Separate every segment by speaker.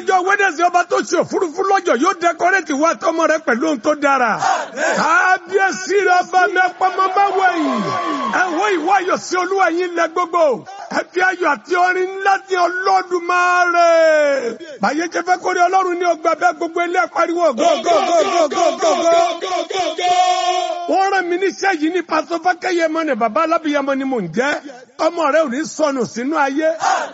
Speaker 1: ọjọ́ wẹ́dẹ̀sì ọba tó ṣe òfurufú lọ́jọ́ yóò dẹkọrẹ́tì wá tọmọ rẹ pẹ̀lú ohun tó dára. kábíyèsí rẹ ọba mi ẹpọmọ bá wẹ̀yìn. ẹ wo ìwọ ayọ̀ sí olúwa yín lẹ gbogbo. ẹ fi ayọ̀ àti orin ńlá ti Olódùmarè. báyé jẹ́ fẹ́ kórè ọlọ́run ní ọgbà bẹ́ẹ̀ gbogbo ilé pariwo gógógógógógógó. wọ́n rán mi níṣẹ́ yìí ní pásọ fákẹ́yẹmọ ni bàbá alábìyamọ ni mò ń jẹ́. ọmọ rẹ ò ní sọnù sínú ayé.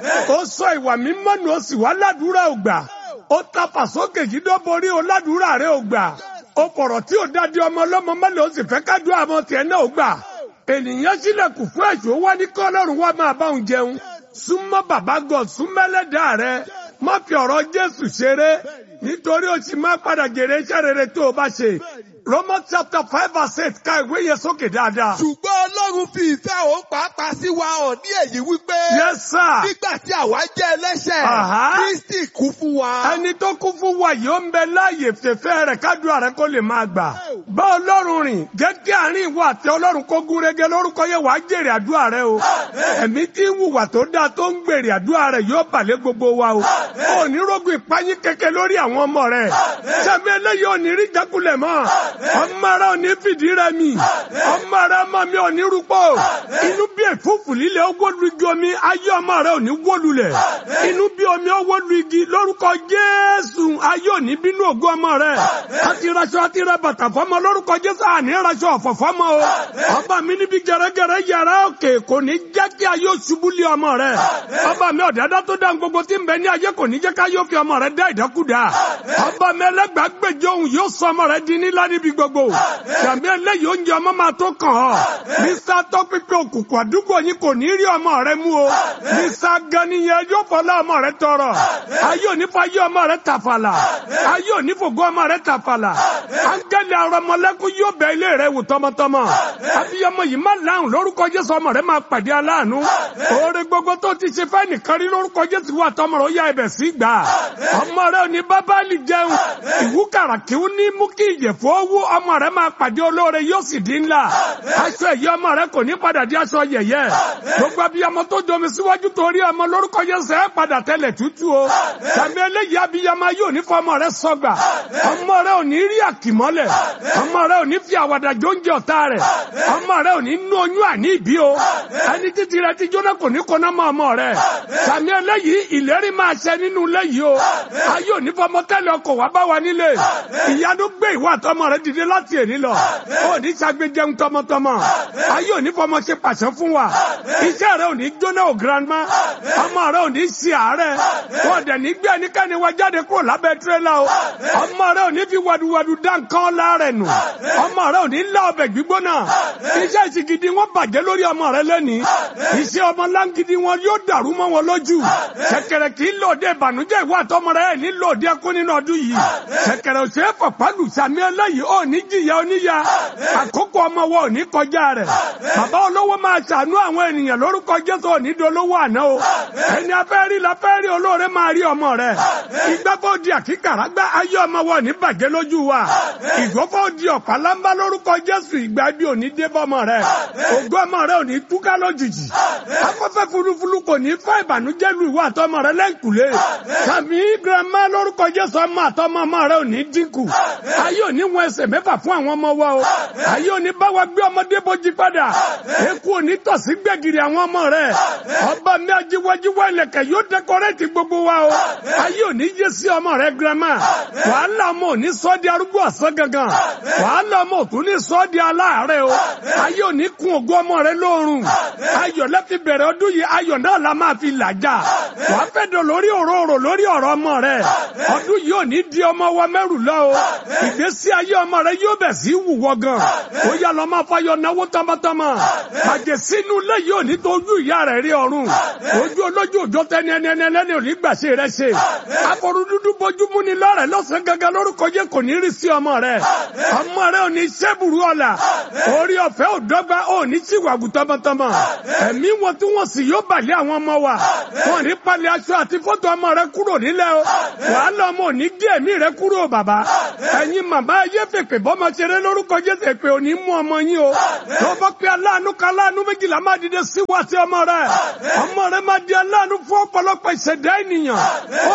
Speaker 1: ó sọ ìwà mímọ́ nù ó sì wá ládùúrà ògbà ó tapà sókè yìí dó borí o ládùúrà rẹ ò gbà ó fọ̀rọ̀ tí ò dáadé ọmọ ọlọ́mọ mẹ́lẹ̀ ó sì fẹ́ kájú àmọ́ tiẹ̀ náà ò gbà ènìyàn sílẹ̀kùn fún ẹ̀ṣọ́ wá ní kọ́lọ́run wá máa bá òun jẹun súnmọ́ bàbá God súnmẹ́lẹ́dà rẹ má fi ọ̀rọ̀ Jésù ṣeré nítorí o sì máa padà jèrè iṣẹ́ rere tó o bá ṣe Romans chapter five verse eight ka ìwé yẹn sókè dáadáa.
Speaker 2: ṣùgbọ́n Ọlọ́run fi ìfẹ́ òun pàápàá sí wa hàn ní èyí wípé
Speaker 1: Yes sir.
Speaker 2: nígbà tí àwa jẹ́ ẹlẹ́ṣẹ̀
Speaker 1: Aha.
Speaker 2: Kristi kú fún wa.
Speaker 1: ẹni tó kú fún wa yìí ó ń bẹ láàyè fèfé rẹ̀ kádùá rẹ̀ kó lè máa gbà. bá ọlọ́run rìn jẹ́ kí àárín ìwọ àti ọlọ́run kó gún régé lórúkọ yẹn wàá jèrè àdúrà rẹ o. ẹ̀mí tí ń hùwà tó dáa tó ń gbèrè àdúrà rẹ yóò bàlẹ́ gbogbo wa o. ò ní rógun ìpáyín kẹ̀kẹ́ lórí àwọn ọmọ rẹ. sẹ́mi eléyìí ò ní rí jákulẹ̀ mọ́. ọmọ rẹ ò ní fìdí rẹ mi. ọmọ rẹ ọmọ mi ò ní rúpọ̀. inú bí èfúfù líle ó wó lu igi omi ayé ọmọ rẹ ò ní wó lulẹ̀. inú bí omi ó wó lu igi lórúkọ Jésù ayé ò ní bínú ògùn ọmọ rẹ. àti raṣọ àti ra bàtà fọmọ lórúkọ Jésù àní raṣọ ọ̀fọ̀ fọmọ o. ọba mi níbi gẹrẹgẹrẹ yàrá òkè kò ní jẹ́ kí ayé ṣubú lé ọmọ rẹ. ọba mi ọ̀dàdá tó dá gbogbo tí ń bẹ ní ayé kò ní jẹ́ ká yóò fi ọmọ rẹ dá ìdákúdá. ọba mi ẹlẹ́gbàgbèjọ òun yóò sọ ọmọ rẹ di nílá níbi gbogbo. sàmì eléyìí oúnjẹ ọmọ máa tó kàn ọ́. mísà tó pípé òkùnkùn àdúgbò yín kò ní rí ọmọ rẹ mú o. mísà ganiyẹn yóò fọlá ọmọ rẹ tọrọ. ayé òní fa ayé ọmọ rẹ tàfàlà. ayé òní fògo ọmọ rẹ tàfàlà. áńgẹ́lì arọmọlẹ́kùn yóò bẹ ilé rẹ wò tọmọtọmọ. abiyamọ yìí má láhùn lórúkọ Jésù ọmọ rẹ máa pàdé aláàánú. oore gbogbo tó ti ṣe fẹ́ nìkan rí lórúkọ Jésù wà tọmọ rẹ ó yá ibẹ̀ sí gbà. ọmọ rẹ ò ní bábálì jẹun. ìwúkàrà kí ó ní mú kí ìyẹ̀fọ́ owó ọmọ rẹ máa pàdé olóore yóò sì di ńlá. aṣọ ẹ̀yẹ ọmọ rẹ kò ní padà di aṣọ yẹ̀yẹ́. gbogbo abiyamọ tó domi síwájú torí ọmọ lórúkọ Jésù ẹ padà tẹlẹ̀ tútù o. tàbí eléyìí abiyamọ yóò ní fọmọ rẹ sọgbà. ọmọ rẹ ò ní rí àkìmọ́lẹ̀. ọmọ rẹ ò ní fi àwàdà jóúnjẹ ọ̀tá rẹ̀. ọmọ rẹ ò ní nú oyún àní ìbí o. ẹni títí rẹ ti jóná kò ní kọ́ná mọ́ ọmọ rẹ. tàbí eléyìí ìlérí máa ṣẹ nínú ilé yìí o. ayé ò ní fọmọ tẹ́lẹ̀ ọkọ̀ wá bá wa nílé. ìyanu gbé ìwà àtọmọ rẹ dìde láti èní lọ. ó ní ṣàgbéjẹun tọmọtọmọ. ayé ò ní fọmọ ṣe pàṣẹ fún wa. iṣẹ́ rẹ ò ní jóná o grandma. ọmọ rẹ ò ní ṣe àárẹ̀. wọ́n dẹ̀ ní gbé ẹnikẹ́ni wa jáde kúrò lábẹ́ tirẹ́là o. ọmọ rẹ ò ní fi wàdùwàdù dá nǹkan láàrẹ̀ nù. ọmọ rẹ ò ní lá ọbẹ̀ gbígbóná. iṣẹ́ ìsìgìdì wọn bàjẹ́ lórí ọmọ rẹ lẹ́nìí. iṣẹ́ ọmọ láǹgìdì wọn yóò dàrú mọ́ wọn lójú. ṣẹ̀kẹ̀rẹ̀ kì í lòdì ìbànújẹ́ ìwà àtọmọ rẹ ní lòdì ẹkún nínú ọdún yìí. ṣẹ̀kẹ̀rẹ̀ ò ṣe é fọ̀pálù sàmì eléyìí ò ní jìyà oníyà. àkókò ọmọ wọn ò ní kọjá rẹ̀. bàbá olówó máa ṣàánú àwọn ènìyàn lórúkọ Jésù ò ní dolówó àná o. ẹni afẹ́ rí la fẹ́ rí olóore máa rí ọmọ rẹ̀. ìgbàgbọ́ di àkíkàrà gbá ayé ọmọ wọn ò ní bàjẹ́ lójú wa. ìgbọ́fọ́ di ọ̀pá lámbá lórúkọ Jésù ìgbà bí ò ní dé bọ́mọ rẹ̀. ògo ọmọ rẹ̀ ò ní túká lójijì. afẹ́fẹ́ fulufulu kò ní fẹ́ ìbànújẹ́ lu ìwà àtọmọ rẹ̀ lẹ́ǹkùlé. sàmì girama lórúkọ Jésù ọmọ àtọmọ ọmọ rẹ̀ ò ní dínkù. ayé ò ní wọn ẹsẹ̀ mẹ́fà fún àwọn ọmọ wa o. ayé ò ní bá wa gbé ọmọdé bójú padà. eku ò ní tọ̀sí gbẹ̀gìrì àwọn ọmọ rẹ̀. ọba mi ajíwájíwá ilẹ̀kẹ̀ yóò dẹkọrẹ́tì gbogbo wa o. ayé ò ní yé sí ọmọ rẹ̀ girama. wàhálà ọmọ ò ní sọ di arúgbó ọ̀sán gangan. wàhálà ọmọ ò tún ní sọ di aláàárẹ̀ o. ayé ò ní kun ògo ọmọ rẹ̀ lóorùn. ayọ̀ lẹ́fi bẹ̀rẹ̀ ọdún yìí ayọ̀ náà la máa fi làjà. wàá fẹ́ dọ̀ lórí òróró lórí ọ̀rọ̀ ọmọ rẹ̀. ọdún yìí ò ní di ọmọ wa mẹ́rù lọ o. ìgbésí ayé ọmọ rẹ̀ yóò bẹ̀ sí wùwọ́ gan. ó yà lọ́ máa fayọ̀ náwó tọmọtọmọ. àjẹ́ sínú ilé yìí ò ní tó ojú ìyá rẹ̀ rí ọ̀run. ojú olójú òjò tẹni ẹni ẹni ẹni ò ní gbàṣẹ rẹ̀ ṣe. àforú dúdú bójúmú ni lọ́rẹ̀ lọ́sàn gangan lórúkọ jẹ́ kò ní rí sí ọmọ rẹ̀. ọmọ rẹ̀ ò ní ṣẹ́bùrú ọ̀la. orí ọ̀fẹ́ ò dọ́gba ò ní ṣìwàgù tọmọtọmọ. ẹ̀mí wọn tí wọ́n sì yóò bàlẹ́ àwọn ọmọ wa. wọn ní palẹ̀ aṣọ àti fọ́tò ọmọ rẹ̀ kúrò nílẹ̀ o. wàhálà ọmọ ò ní gé ẹ̀mí rẹ̀ kúrò bàbá. ẹ̀yin màmá ayé fèpè bọ́mọ ṣeré lórúkọ Jésù èpè ò ní mú ọmọ yín o. tó bá pé aláàánú kan aláàánú méjìlá máa dìde sí wá sí ọmọ rẹ̀. ọmọ rẹ̀ máa di aláàánú fún ọ̀pọ̀lọpọ̀ ìṣẹ̀dá ènìyàn. ó ní wáyé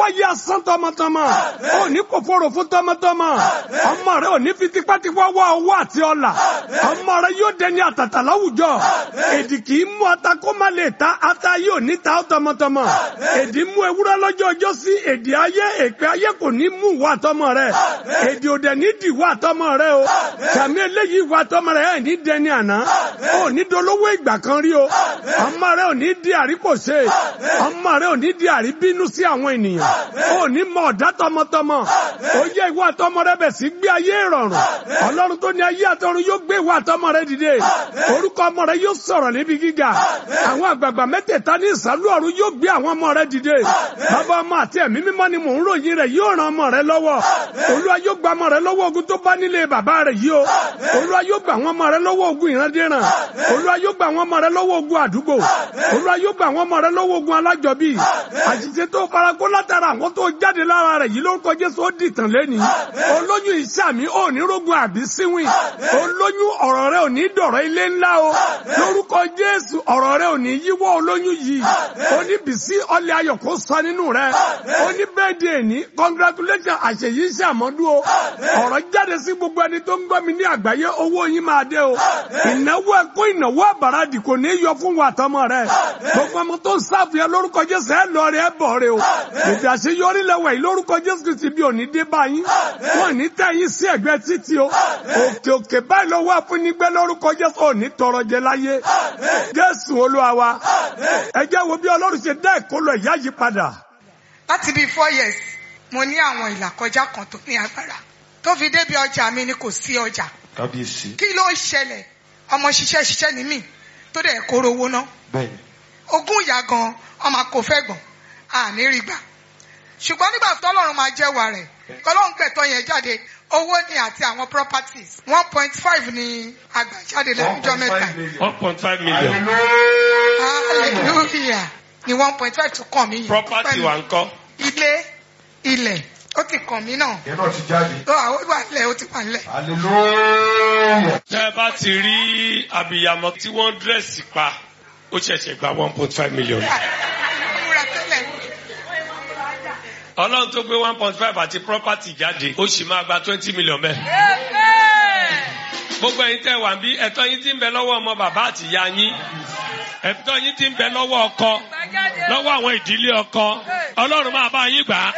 Speaker 1: wáyé asán tọmọtọmọ ò ní kòfòrò fún tọmọtọmọ ọmọ rẹ ò ní fi tipátipá wá owó àti ọlà ọmọ rẹ yóò dẹni àtàtà láwùjọ èdì kì í mú ata kó má lè ta ata yóò ní ta ó tọmọtọmọ èdì mú ewúrẹ́ lọ́jọ́ ọjọ́ sí èdì ayé èpè ayé kò ní mú wà tọmọ rẹ èdì òdẹ ní dì wà tọmọ rẹ o kàmí eléyìí wà tọmọ rẹ ẹ̀ ní dẹni àná ò ní dolówó ìgbà kan rí o ọmọ rẹ ò ní di àríkòṣe ọmọ rẹ ò ní di àríbínú sí àwọn ènìyàn ò ní mọ ọ̀dá tọmọtọmọ ó yẹ ìwà tọmọ rẹ bẹ̀ sí gbé ayé ìrọ̀rùn ọlọ́run tó ní ayé àtọ̀run yóò gbé ìwà tọmọ rẹ dìde orúkọ ọmọ rẹ yóò sọ̀rọ̀ níbi gíga àwọn àgbààgbà mẹ́tẹ̀ẹ̀ta ní ìsàlú ọ̀run yóò gbé àwọn ọmọ rẹ dìde bàbá ọmọ àti ẹ̀mí mímọ́ ni mò ń ròyìn rẹ̀ yóò ran ọmọ rẹ lọ́wọ́ olúwa yóò gba ọmọ rẹ lọ́wọ́ ogun tó bá nílé bàbá rẹ yìí o olúwa yóò gba àwọn ọmọ rẹ lọ́wọ́ ogun ìrandíran olúwa yóò gba àwọn ọmọ rẹ lọ́wọ́ ogun àdúgbò olúwa yóò gba àwọn ọmọ rẹ lọ́wọ́ ogun alájọbí àṣìṣe tó farakó látara àwọn tó jáde lára rẹ yìí lórúkọ jésù ó dìtàn lẹ́nìí olóyún ìṣàmì ò ní rógun àbí síwìn olóyún ọ̀rọ̀ rẹ ò ní dọ̀rọ̀ ilé ńlá o lórúkọ jésù ọ̀rọ̀ rẹ ò ní yíwọ́ olóyún yìí oníbìsí ọlẹ̀ ayọ̀ kó sọ nínú rẹ oníbẹ̀ẹ́dẹ̀ ní congratulation àṣeyí ṣàmọ́dún o ọ̀rọ̀ jáde sí gbogbo ẹni tó ń gbọ́ mi ní àgbáyé owó yín máa dé o ìnáwó ẹ̀kọ́ ìnáwó àbàràdì kò ní yọ fún wa tọmọ rẹ gbogbo ọmọ tó ń sáfìyà lórúkọ jésù ẹ lọ rẹ ẹ bọ̀ rẹ o ètò àṣeyọrí lẹ́wọ̀ yìí lórúkọ jésù kìí ti bí òní dé báyìí wọn ní tẹ̀yìn sí ẹ̀gbẹ́ títí o òkè òkè báyìí lọ́wọ́ àfúnigbẹ́ lórúkọ jésù òní tọrọ jẹ láyé jésù olúwa wa ẹ jẹ́ wo bí ọlọ́run ṣe dá ìkólọ ìyá yìí padà.
Speaker 3: láti bíi four years mo ní àwọn ìlàkọjá kan tó ní agbára tó fi débi ọjà mi ni kò sí ọjà
Speaker 4: kábíyèsí
Speaker 3: kí ló ń ṣẹlẹ̀ ọmọ ṣiṣẹ́ ṣiṣẹ́ ní mí tó dẹ̀ kóró owó ná
Speaker 4: bẹ́ẹ̀ni
Speaker 3: ogún ìyá gan ọmọ kò fẹ́ gbọ̀n àní rí gbà ṣùgbọ́n nígbà tọ́lọ́run máa jẹ́wàá rẹ̀ kọ́lọ́run gbẹ̀tọ́ yẹn jáde owó ni àti àwọn properties one point five ni àgbàjáde lẹ́nujọ́ mẹ́ta
Speaker 5: one point five million
Speaker 3: hallelujah ni one point five tó kàn mí yìí
Speaker 5: property wa ń kọ́
Speaker 3: ilé ilẹ̀ ó ti kàn mí náà
Speaker 4: yẹn náà ti jáde
Speaker 3: ó àwọn wà nílẹ̀ ó ti wà nílẹ̀.
Speaker 4: hallelujah
Speaker 5: tẹ́ ẹ bá ti rí abiyamọ tí wọ́n dírẹ́sì pa ó ṣẹ̀ṣẹ̀ gba one point five million.
Speaker 3: múra tẹ́lẹ̀
Speaker 5: ọlọ́run tó gbé one point five àti property jáde ó sì máa gba twenty million bẹ́ẹ̀. gbogbo ẹ̀yin tẹ́ wà bí ẹ̀tọ́ yín ti ń bẹ lọ́wọ́ ọmọ bàbá àti ìyá yín ẹ̀tọ́ yín ti ń bẹ lọ́wọ́ ọkọ lọ́wọ́ àwọn ìdílé ọkọ ọlọ́run máa bá yín gbà á.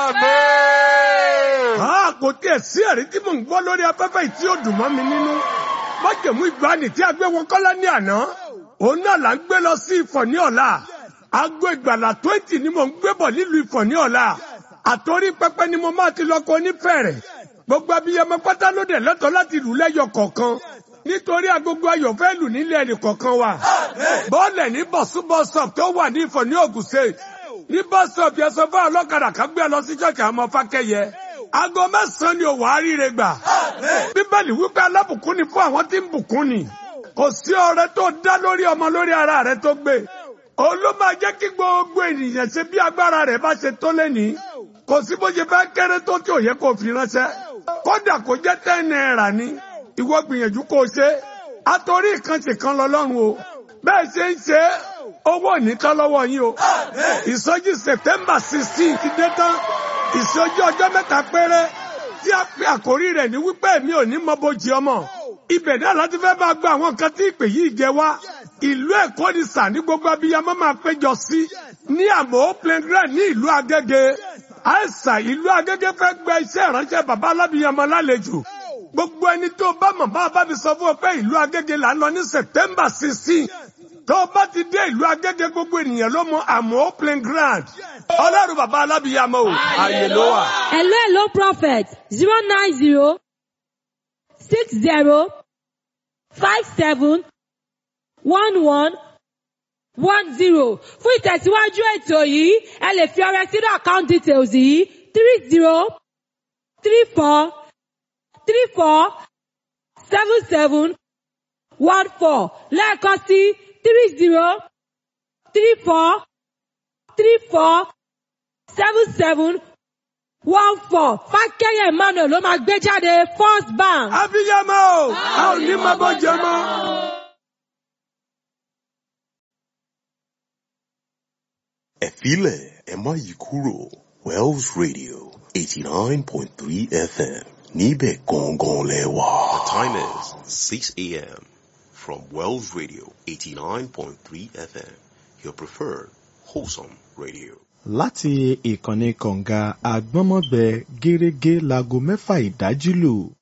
Speaker 1: a kò tiẹ̀ sí ẹ̀rí tí mò ń gbọ́ lórí afẹ́fẹ́ yìí tí ó dùn mọ́ mi nínú májèmú ìgbàanì tí a gbé wọn kọ́lá ní àná òun náà là ń gbé lọ sí ìfọ̀ ní ọ̀la aago ìgbàlà twenty ni mò ń gbé bọ̀ nílùú ìfọ̀ ní ọ̀la àtòrí pẹpẹ ni mo máa ti lọ kọ onífẹ̀rẹ̀ gbogbo abiyamọ pátá ló dẹ̀ lẹ́tọ̀ọ́ láti lù lẹ́yọ kọ̀ọ̀kan nítorí agogo ayọ̀ fẹ́ lù nílé ẹnì kọ̀ọ̀kan wa bọ́ọ̀lẹ̀ ní bọ̀súbọ̀sọ̀p tó wà ní ìfọ̀ ní Ògùn State ní bọ́sọ̀p yẹn sọ fún ọlọ́kadà kan gbé lọ sí ṣọ́ọ̀kì àwọn ọmọ fákẹ́yẹ aago mẹ́sàn-án ni òwò àríire gbà bíbélì wípé alábùkún ni fún àwọn tí ń bùkún ni kò sí ọrẹ tó dá lórí ọmọ lórí ara rẹ tó gbé òun ló máa jẹ́ kí gbogbo ènìyàn ṣe bí agbára rẹ̀ bá ṣe tó lẹ́ni kò sí bó ṣe fẹ́ kéré tó tí ò yẹ kó fi ránṣẹ́ kódà kó jẹ́ ten naira ni ìwọ gbìyànjú kó o ṣe àtòrí ìkànṣe kan lọ́lọ́run o bẹ́ẹ̀ ṣe ń ṣe owó ònítọ́ lọ́wọ́ yín o ìsọjí September sixteen ti dé tán ìsọjí ọjọ́ mẹ́ta péré tí a pe àkórí rẹ̀ ní wípé mi ò ní mọ bójì ọmọ ibẹ̀ náà láti fẹ́ máa gba àwọn nǹkan tí ìpè yìí jẹ wá ìlú Èkó ni sà ní gbogbo abiyamọ máa péjọ sí ní àmọ́ playground ní ìlú Agége àìsàn ìlú Agége fẹ́ gba iṣẹ́ ìránṣẹ́ bàbá alábìyamọ lálejò gbogbo ẹni tó bá mọ̀ bá bá mi sọ fún ọ pé ìlú Agége là ń lọ ní September sixteen tó o bá ti dé ìlú Agége gbogbo ènìyàn ló mọ àmọ́ playground ọlọ́run bàbá alábìyamọ o àyè ló wà.
Speaker 6: Hello, hello, prophet. Zero nine zero six zero five seven one one one zero. Fún ìtẹ̀síwájú ètò yìí, ẹ lè fi ọrẹ sínú account details yìí three zero three four three four seven seven one four lẹ́ẹ̀kan sí three zero three four three four seven seven one four fákẹ́yẹ̀ emmanuel ló máa gbé jáde first bank.
Speaker 1: abiyamọ o a ò ní mọ bó jẹ mọ.
Speaker 7: ẹ filẹ̀ ẹ má yí kúrò Wells Radio 89.3 FM níbẹ̀ gangan lẹ́wà. The time is 6 a.m. from Wells Radio 89.3 FM, your preferred wholesome radio.
Speaker 8: láti ìkànnì kọ̀ǹga àgbọ́nmọ́gbẹ gẹ́rẹ́gẹ́ láago mẹ́fà ìdájí lù